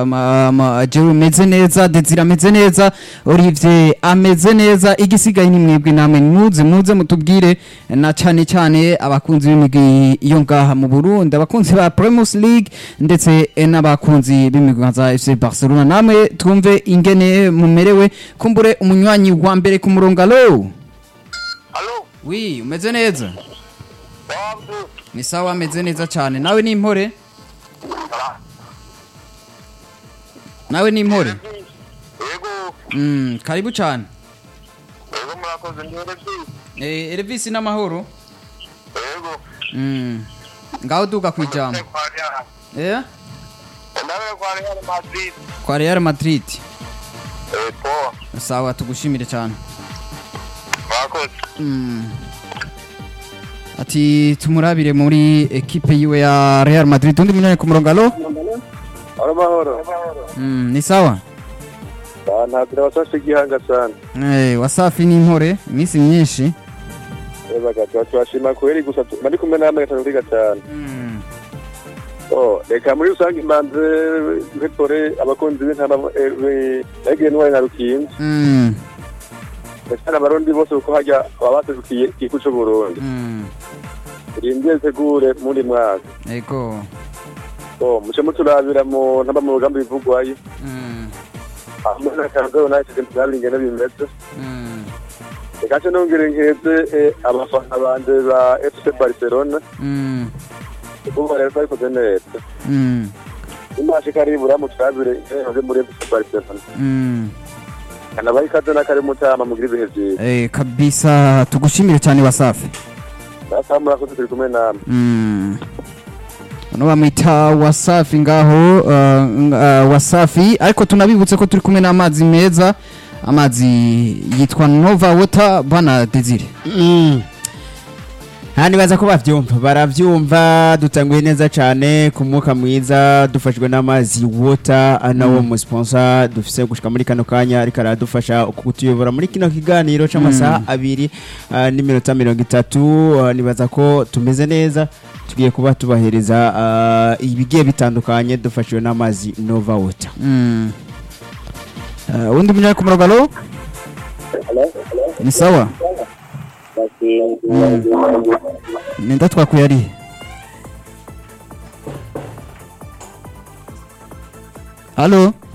jewe meze neza Desire ameze neza Olivier ameze neza igisigaye ni mwebwe namwe muze muze mutubwire na cyane cyane abakunzi b'imigwi iyo ngaha mu Burundi abakunzi ba Primus League ndetse eh, n'abakunzi b'imigwi nka za FC Barcelona namwe twumve ingene mumerewe kumbure umunywanyi wa mbere ku murongo alo Alo, wi umeze neza Wabdu. ni sawa ameze neza cyane nawe ni impore nawe ni impore Yego, mm, karibu cyane yego murakoze ndere byi. Eh, Elvis n'amahoro Yego. Mm. ngaho duga ku ijambo Kwa Real. Eh? Ndabe kwa Real Madrid. kwa Real Madrid Eh, po. sawa tugushimire cyane Murakoze. Mm. ati tumurabire muri ekipe yiwe ya Real Madrid undi munyanya ku murongo alo Alo mahoro. mm, ni sawa Ah, ntabwo wasashe igihanga sana. eh, wasafi n'impore iminsi myinshi Eba gato twashima kweri gusa tu- bari kumwe namwe gatatu kuri gatanu. mm. Oh, reka muri rusange imbanze bitore abakunzi b'intama yagiye n'uwari na rukinzi. Mm. Ndetse n'abarundi bose uko hajya baba baserukiye igihugu c'u Burundi. Mm. Rindiye tegure muri mwaka. ego Oh, muce muturabira mu ntamba mu rugamba bivugwayo. mm. Hamwe na Kanzo United ndabira ingene bimeze. Mm. Reka nce nongere nkeze eh, abafana banje ba FC Barcelona. Mm. Kuko rero babikoze neza. Mm. imashi karibura mu turabire ingene muri FC Barcelona. Mm. Kanabaye ikaze n'akari mutama mugira ibihe vyiza. Eh, kabisa tugushimire cyane wasafi Basa murakoze turi kumwe namwe. Mm. Bano bamwita wasafi ngaho uh, uh, wasafi ariko tunabibutse ko turi kumwe n'amazi meza amazi yitwa Nova Water bana Desire Mm. Aha nibaza ko bavyumva baravyumva dutanguye neza cyane ku mwuka mwiza dufashwe n'amazi water anawo mu sponsor dufise gushika muri kano kanya ariko aradufasha kutuyobora muri kino kiganiro c'amasaha abiri ah, n'iminota mirongo itatu ah, nibaza ko tumeze neza tugiye kuba tubahereza ah, ibigiye bitandukanye dufashijwe n'amazi Nova Water mm. uh, undi munyanya ku murongo alo ni sawa Mm. nenda twakuye ari alo